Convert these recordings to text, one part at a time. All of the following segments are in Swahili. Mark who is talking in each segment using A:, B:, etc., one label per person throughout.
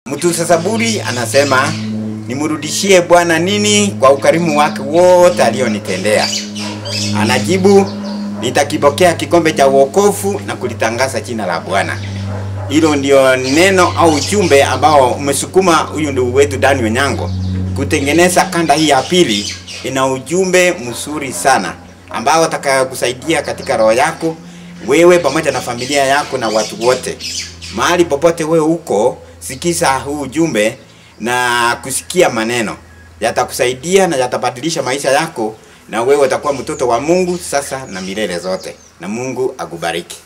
A: Mtunza Zaburi anasema nimrudishie Bwana nini kwa ukarimu wake wote alionitendea. Anajibu, nitakipokea kikombe cha wokovu na kulitangaza jina la Bwana. Hilo ndio neno au ujumbe ambao umesukuma huyu ndugu wetu Dani Onyango kutengeneza kanda hii ya pili. Ina ujumbe mzuri sana ambao utakayokusaidia katika roho yako wewe pamoja na familia yako na watu wote. Mahali popote wewe uko, sikiza huu ujumbe na kusikia maneno yatakusaidia na yatabadilisha maisha yako, na wewe utakuwa mtoto wa Mungu sasa na milele zote, na Mungu akubariki.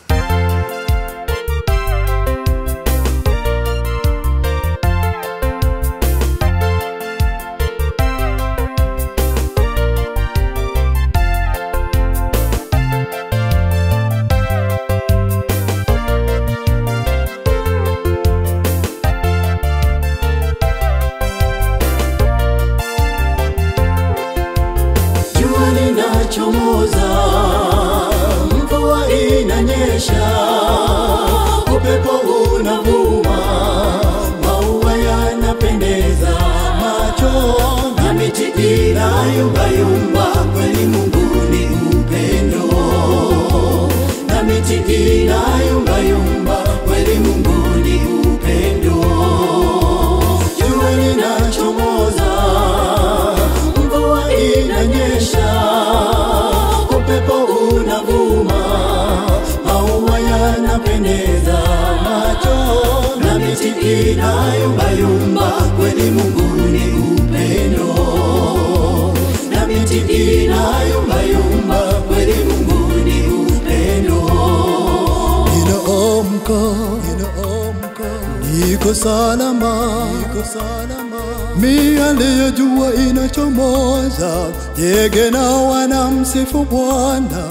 B: Jua linachomoza, mvua inanyesha, upepo unavuma, maua yanapendeza macho na miti inayumbayumba. Kweli Mungu ni upendo, na miti inayumbayumba. Kweli Mungu ni upendo. Jua linachomoza, mvua inanyesha, upepo unavuma, maua yanapendeza macho na miti inayumbayumba. Kweli Mungu ni upendo, na miti inayumbayumba. Kweli Mungu ni upendo.
C: Ninaamka, ninaamka, niko salama, niko salama. Miale ya jua inachomoza, ndege na wanamsifu Bwana,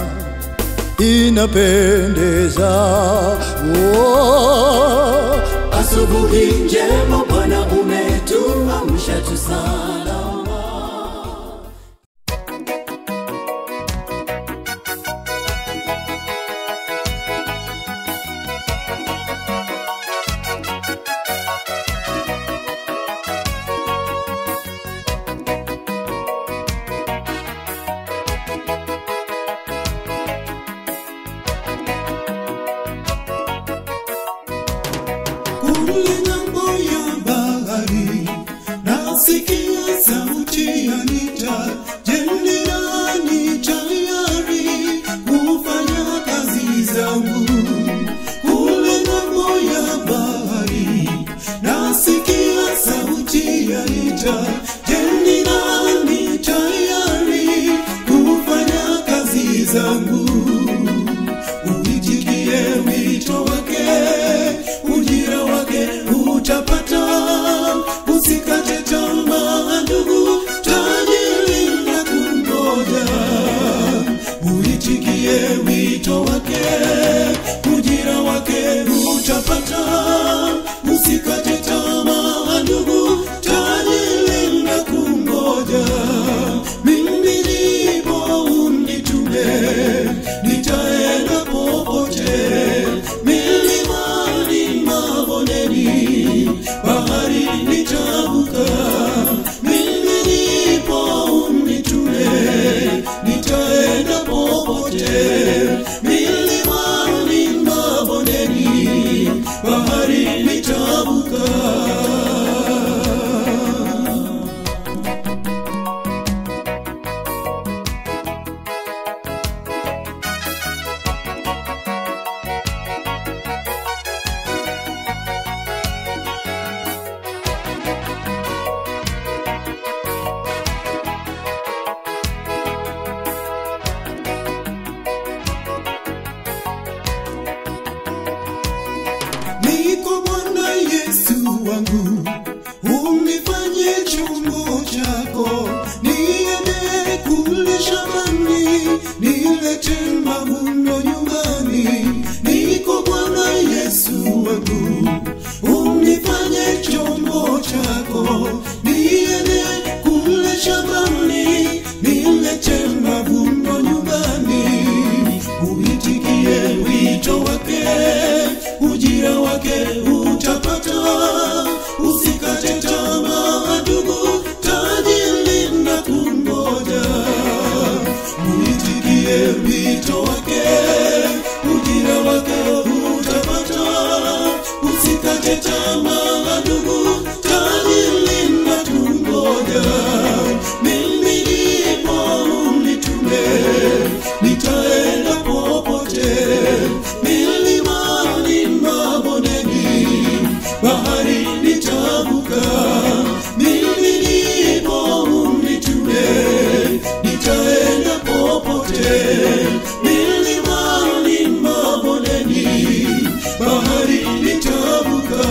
C: inapendeza. Oh.
B: Asubuhi njema Bwana umetuamsha tu salama.
D: kule ng'ambo ya bahari nasikia sauti ya nita jendirani tayari kufanya kazi zangu kule ng'ambo ya bahari nasikia sauti ya nita jendirani tayari kufanya kazi zangu uitikie wito wake, ujira wake utapata. Usikate tamaa ndugu, tajiri na kungoja. Uitikie wito wake, ujira wake utapata. Usikate tamaa ndugu, tajiri na kungoja. Mimi nipo unitume, nitaenda popote, milimani, mabondeni, bahari nitavuka. Mimi nipo unitume, nitaenda popote, milimani, mabondeni, bahari nitavuka. niko Bwana Yesu wangu, unifanye chombo chako, niende kule shambani, nilete mavuno nyumbani. Niko Bwana Yesu wangu, unifanye chombo chako, niende kule shambani, nilete mavuno nyumbani. Uitikie wito wake, ujira wake utapata. nitavuka mimi nipo unitume nitaenda popote milimani mabondeni bahari nitavuka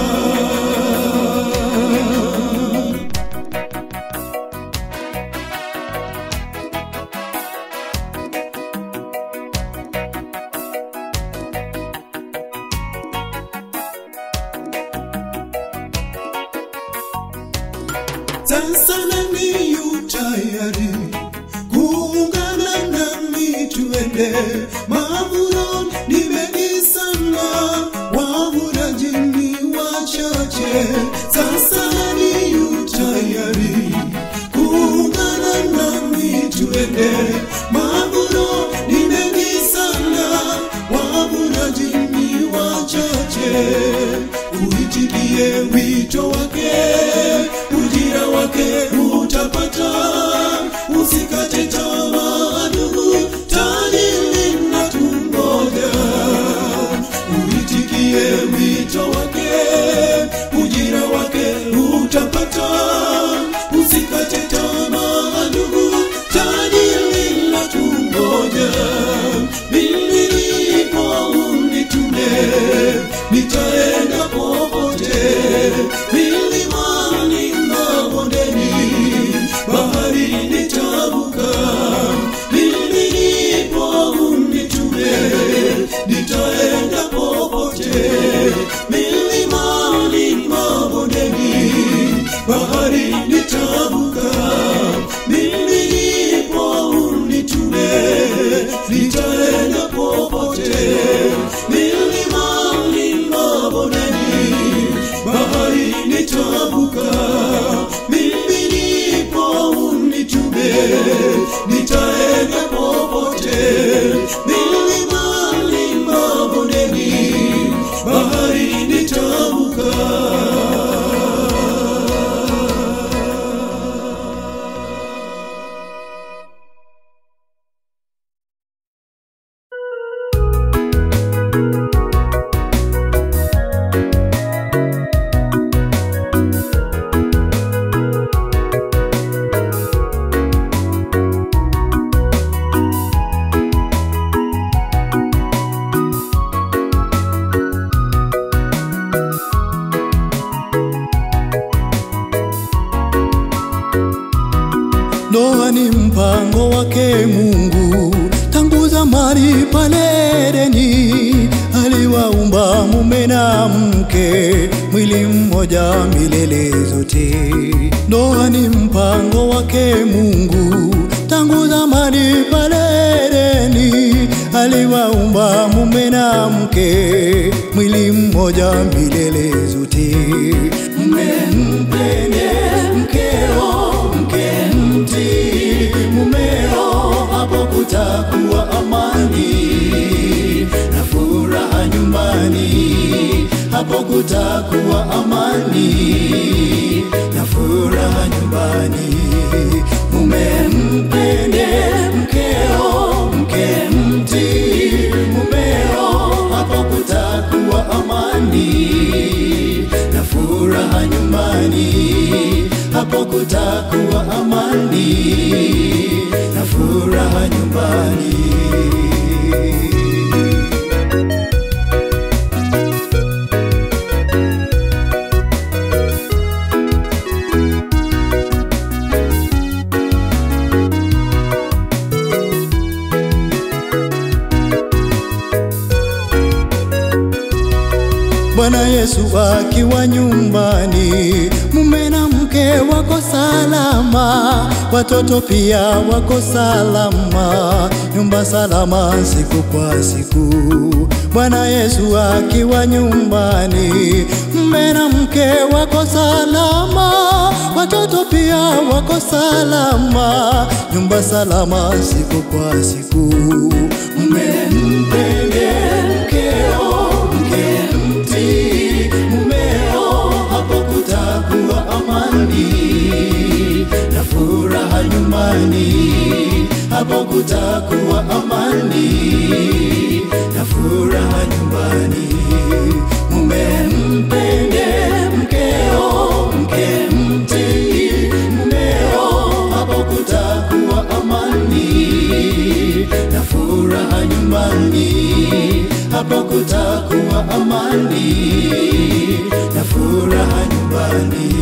D: sasa nami yu tayari kuungana nami tuende mavuno ni mengi sana wavuraji ni wachache sasa nami yu tayari kuungana nami tuende mavuno ni mengi sana wavuraji ni wachache uitikie wito wake ujira wake utapata usikate tamaa ndugu tani linatungoja uitikie wito wake ujira wake utapata usikate tamaa ndugu tani linatungoja mimi nipo unitume nitaenda popote milimani mabondeni bahari nitavuka mimi nipo unitume nitaenda popote milimani mabondeni bahari nitavuka mimi nipo unitume nitaenda popote milimani mabondeni bahari nitavuka mimi nipo unitume nitaenda popote milimani mabondeni bahari nitavuka
C: Ndoa ni mpango wake Mungu tangu zamani pale Edeni, aliwaumba mume na mke, mwili mmoja milele zote. Ndoa ni mpango wake Mungu tangu zamani pale Edeni, aliwaumba mume na mke, mwili mmoja milele zote. Mume mpende mkeo, mke mtii mumeo, hapo kutakuwa amani na furaha nyumbani, hapo kutakuwa amani na furaha nyumbani. Mume mpende mkeo, mke mtii mumeo, hapo kutakuwa amani na furaha nyumbani, hapo kutakuwa amani na furaha nyumbani. Bwana Yesu akiwa nyumbani, mume na mke wako salama, watoto pia wako salama, nyumba salama siku kwa siku. Bwana Yesu akiwa nyumbani, mume na mke wako salama, watoto pia wako salama, nyumba salama siku kwa siku. Mume mpende mkeo, mke mtii mumeo, hapo kutakuwa amani na furaha nyumbani, hapo kutakuwa amani na furaha nyumbani. Mume mpende mkeo, nyumbani, hapo kutakuwa amani na furaha nyumbani.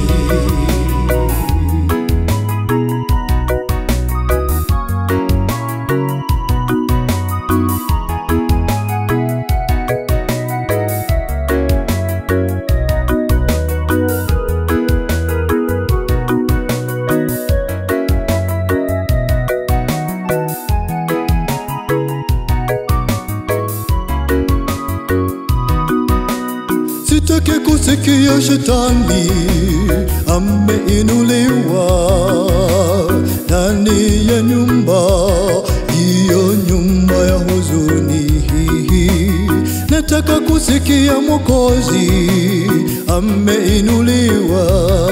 C: Sitaki kusikia shetani ameinuliwa ndani ya nyumba hiyo, nyumba ya huzuni. Nataka kusikia Mwokozi ameinuliwa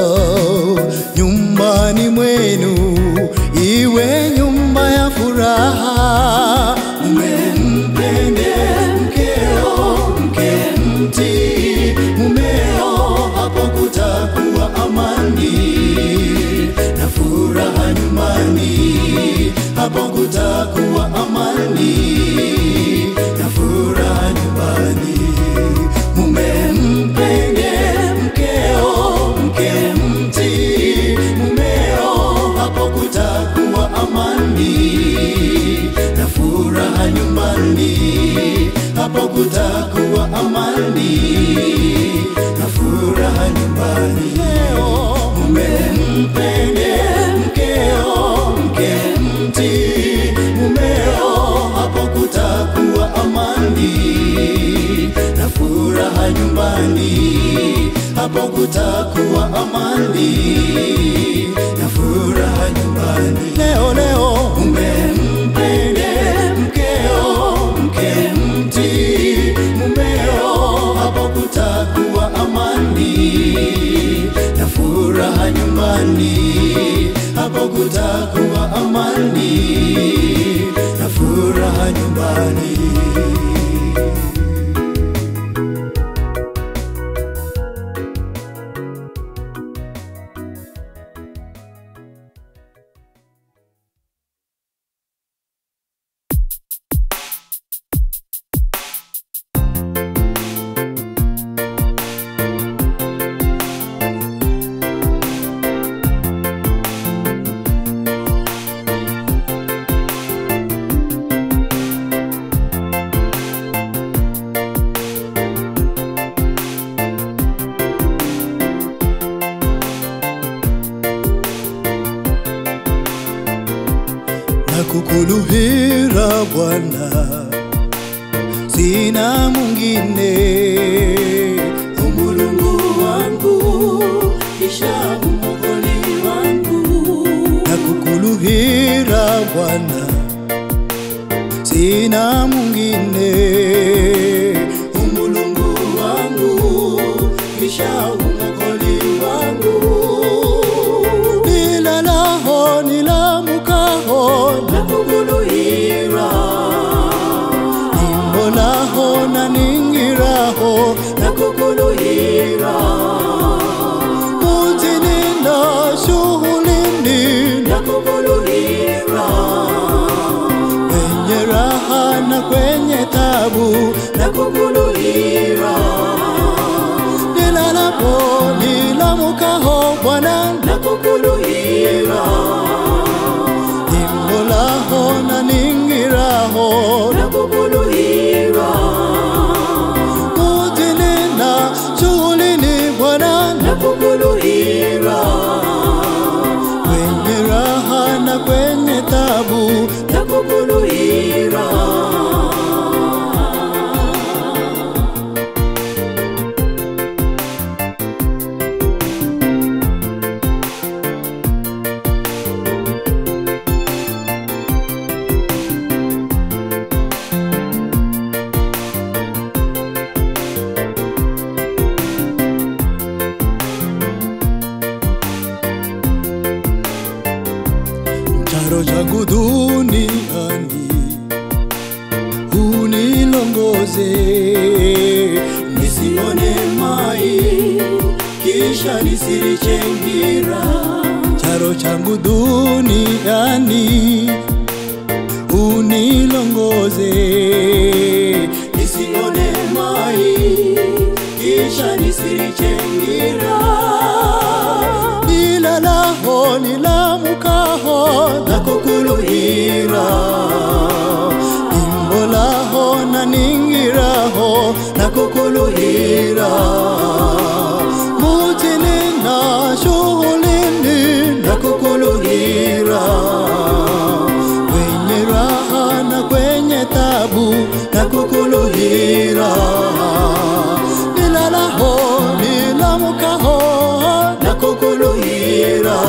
C: nyumbani mwenu, iwe nyumba ya furaha. Mmempende mkeo, mke mtii mumeo, hapo kutakuwa amani na furaha nyumbani, hapo kutakuwa amani na furaha nyumbani. Mumempende mkeo, mke mtii mumeo, hapo kutakuwa amani na furaha nyumbani, hapo kutakuwa amani na furaha nyumbani. Mumempende mkeo, mke mtii mumeo, hapo kutakuwa amani na furaha nyumbani, hapo kutakuwa amani na furaha nyumbani. Leo leo umempende mkeo, mke mtii mumeo, hapo kutakuwa amani na furaha nyumbani, hapo kutakuwa amani na furaha nyumbani. na kukuluhira Bwana, sina mwingine umulungu wangu kisha umokoli wangu na kukuluhira Bwana, sina mwingine umulungu wangu kisha umokoli wangu nilalaho nilamukaho na kukuluhira nimbolaho na ningiraho na kukuluhira muzininda shughulini na kukuluhira kwenye raha na kwenye tabu na kukuluhira nilalapo nilamukaho Bwana na kukuluhira nimbolaho na ningiraho na kukuluhira mutinena shughulini Bwana na kukuluhira kwenye raha na kwenye tabu na kukuluhira charo changu duniani unilongoze nisione mai kisha nisirichengira charo changu duniani unilongoze
B: nisione mai kisha nisirichengira
C: nilalaho nilamukaho
B: nakukuluhira
C: imbolaho na ningiraho
B: nakukuluhira
C: mutini na shughulini
B: nakukuluhira
C: kwenye raha na kwenye tabu
B: nakukuluhira
C: nilalaho nilamukaho
B: nakukuluhira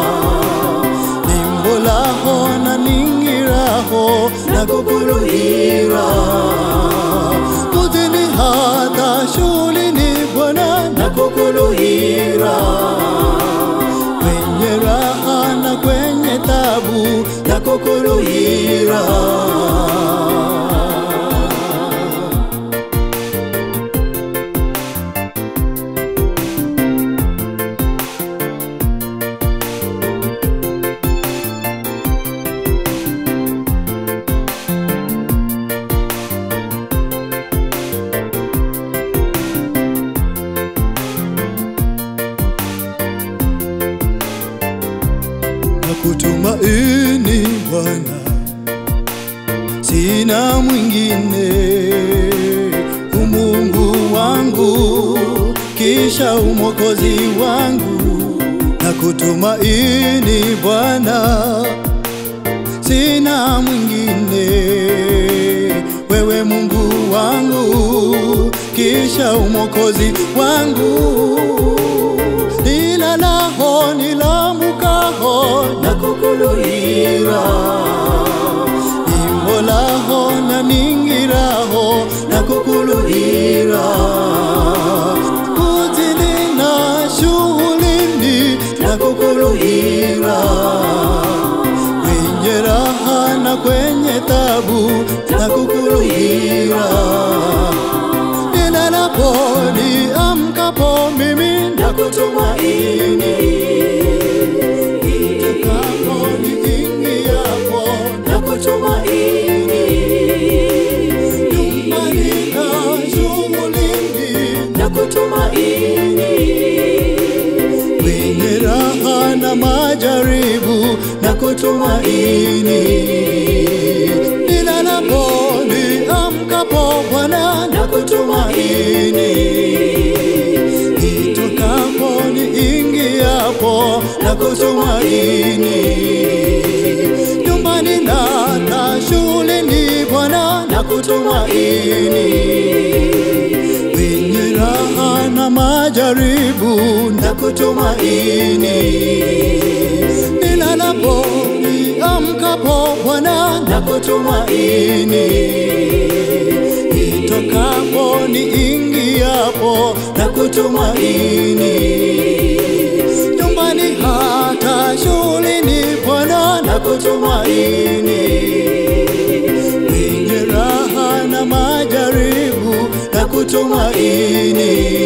C: nimbolaho na ningiraho
B: nakukuluhira
C: mutini hata shughulini bwana
B: nakukuluhira
C: kwenye raha na kwenye tabu
B: nakukuluhira
C: na kutumaini Bwana, sina mwingine umungu wangu, kisha umwokozi wangu, na kutumaini Bwana, sina mwingine wewe Mungu wangu, kisha umwokozi wangu, nilalaho nilamukaho
B: nakukuluhira
C: imbolaho na ningiraho
B: nakukuluhira
C: kutini na shughulini
B: nakukuluhira
C: kwenye raha na kwenye tabu na kukuluhira nilalapo niamkapo mimi
B: nakutumaini
C: kapo niingiapo
B: nakutumaini
C: nyumbani na shughulini
B: nakutumaini
C: kwenye raha na majaribu na kutumaini nilalapo niamkapo Bwana na kutumaini nitokapo niingiapo na kutumaini nyumbani na hata shuleni Bwana na kutumaini kwenye raha na majaribu na kutumaini nilalapo niamkapo Bwana na kutumaini nitokapo niingiapo na kutumaini nyumbani hata shuleni Bwana na kutumaini kwenye raha na majaribu na kutumaini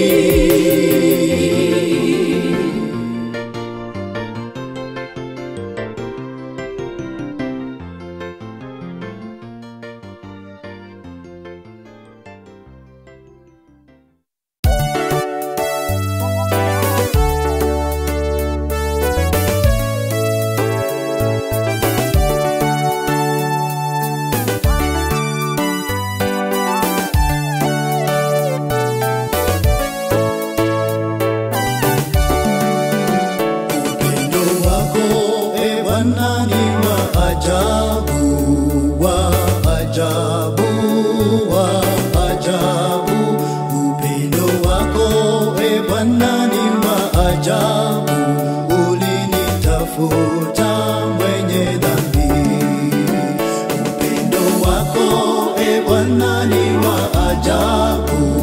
C: Upendo wako e Bwana ni wa ajabu, wa ajabu, wa ajabu. Upendo wako e Bwana ni wa ajabu, ulinitafuta mwenye dhambi. Upendo wako e Bwana ni wa ajabu,